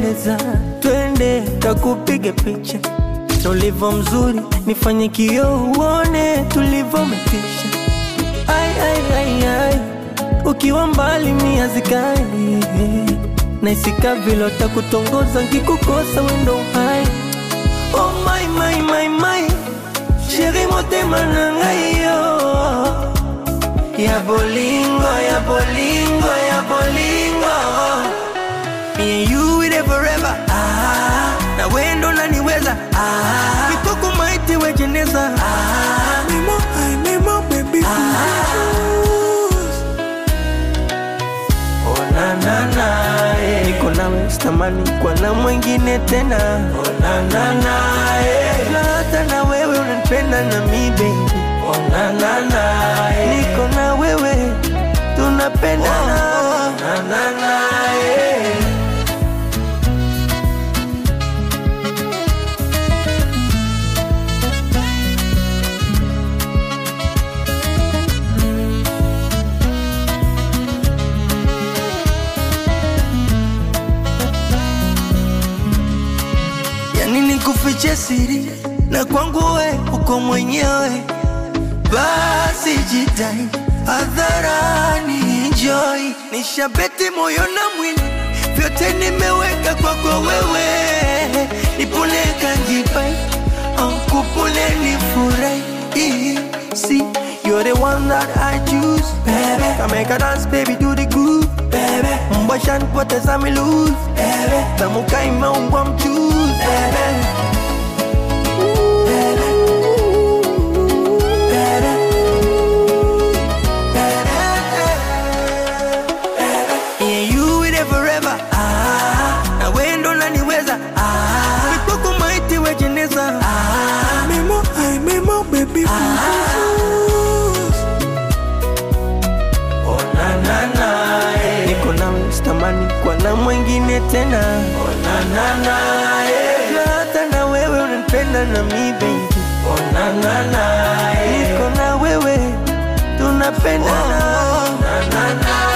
unapendeza, twende kakupige picha na ulivyo mzuri, nifanye kioo uone tulivyometisha. Ai, ai, ai, ai, ukiwa mbali mia zikali naisika vile takutongoza nkikukosa wendo hai oh my, my, my, my. sheri motema na ngai yo ya bolingo ya bolingo ya bolingo Me and you with it forever ah, na wendo naniweza ah, kitoko maiti wejeneza ah, mimo, ay, mimo, baby Oh, na, na, na, eh. niko nawe sitamani kwa na mwingine tena oh, na, na, na, eh. Na hata na wewe unanipenda na mi baby oh, na, na, na, eh. niko na wewe tunapendana oh, na, na, na, eh. yani nikufiche siri na kwangu we uko mwenyewe, basi jitai hadharani, enjoy. Nishabeti moyo na mwili, vyote nimeweka kwako wewe, nipone kanjipai ankupone nifurahi See, you're the one that I choose, baby. Come make a dance, baby, do the groove, baby. Mbasha nipoteza mi lose, baby. Tamuka imeungwa mchuzi, baby. Yeah, you with it forever. Ah, na wendo naniweza. Ah, mikoko maiti wejeneza. Ah, memo, ay, memo, baby. Ah, oh, na, na, na, eh. Niko nawe sitamani kwa na mwingine tena. Oh, na, na, na, eh. Na hata na wewe unanipenda na mi baby. Oh, na, na, na, eh. Niko na wewe tunapendana. Oh, na, na, na,